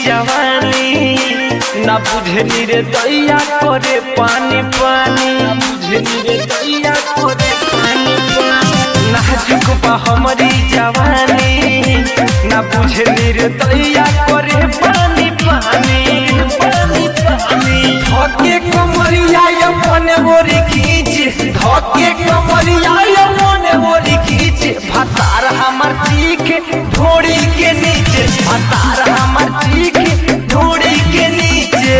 जवानी ना बुझनी रे दैया करे पानी पानी ना बुझनी रे दैया करे पानी पानी नाजुक बा हमारी जवानी ना बुझनी रे दैया करे पानी पानी पानी पानी धके कमरिया अपने बोरी खींच धके कमरिया अपने बोरी खींच भतार हमर चीख ढोड़ी के नीचे भतार हमर चीख ढोड़ी के नीचे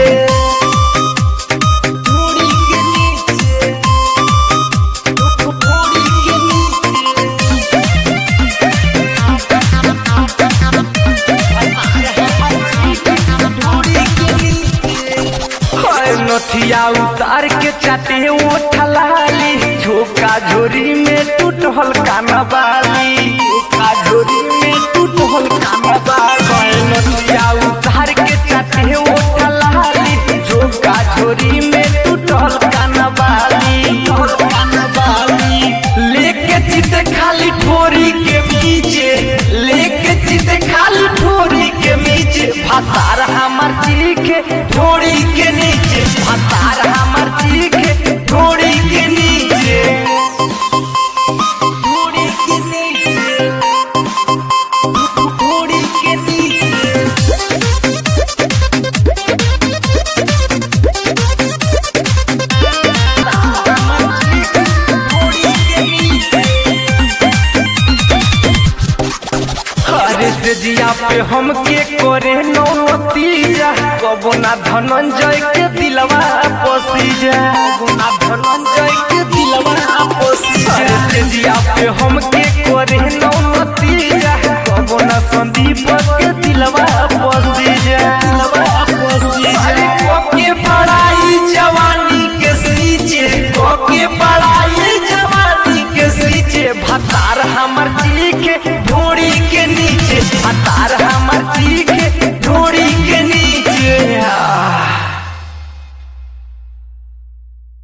ढोड़ी के नीचे ढोड़ी के नीचे हाय नथिया उतार के चाटे ओठ लाली झोका झोरी में टूटल काना बाली झोका झोरी में टूटल काना बाली हाय नथिया उतार के चाटे ओठ लाली झोका झोरी में टूटल काना बाली काना बाली लेके चित खाली ठोरी के नीचे लेके चित खाली ठोरी के नीचे भतार हमर चीखे ठोरी के नीचे भतार हमर चीखे ठोरी के नीचे ठोरी के नीचे ठोरी के नीचे अरे से जिया पे हमके करे नौतीजा कबो ना धनंजय के दिलवा पसीजा कबो ना धनंजय के दिलवा पसीजा अरे से जिया पे हमके करे नौतीजा कबो ना संदीप के दिलवा पसीजा दिलवा पसीजा अरे कोके पढ़ाई जवानी के सीचे कोके पढ़ाई जवानी के सीचे भतार हमर चीखे